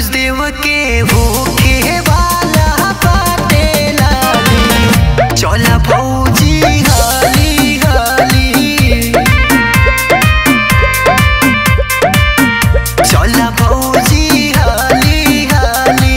देव के होखे वाला बाटे लाली चला भौजी हाली हाली चला भौजी हाली हाली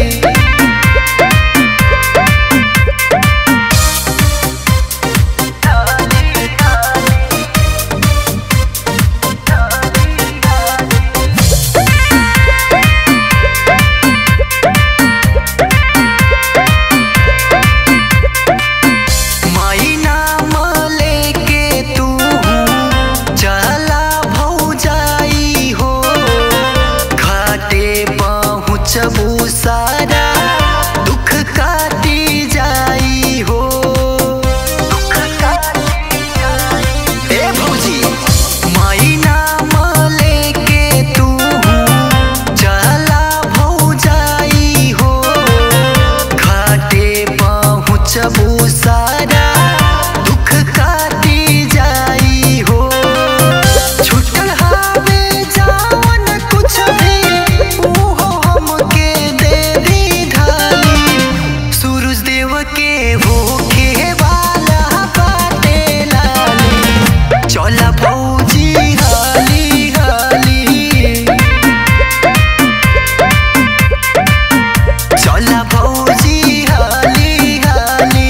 माई नाम लेके तू चला भौजाई हो घाटे पहुँचबू सारा दुख काटी जाई हो दुख काटी जाई ए भौजी माई नाम लेके तू चला भौजाई हो घाटे पहुँचबू सारा दुख काटी जाई हो छुटल हावे जावन कुछ भी उहो हमके दे दी ढाली सूरज देव के होखे वाला बाटे लाली चला भौजी हाली हाली चला भौजी हाली हाली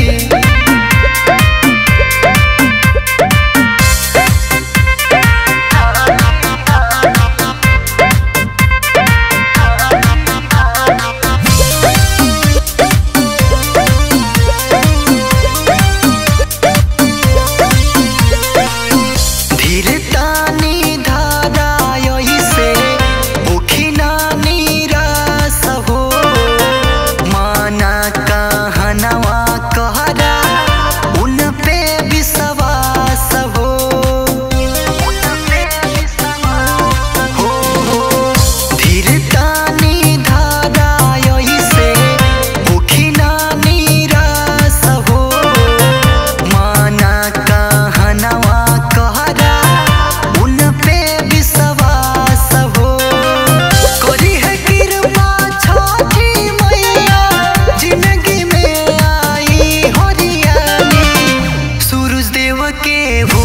धीर तानी धारा यही से मुखिना नीरास हो माना कहनवा कहरा उन पे विश्वास हो हो हो धीर तानी धारा यही से मुखिना नीरास हो माना कहनवा कहरा उन पे विश्वास हो करी है कृपा छठी मैया जिंदगी में आई हरियाली सूरज देव के हो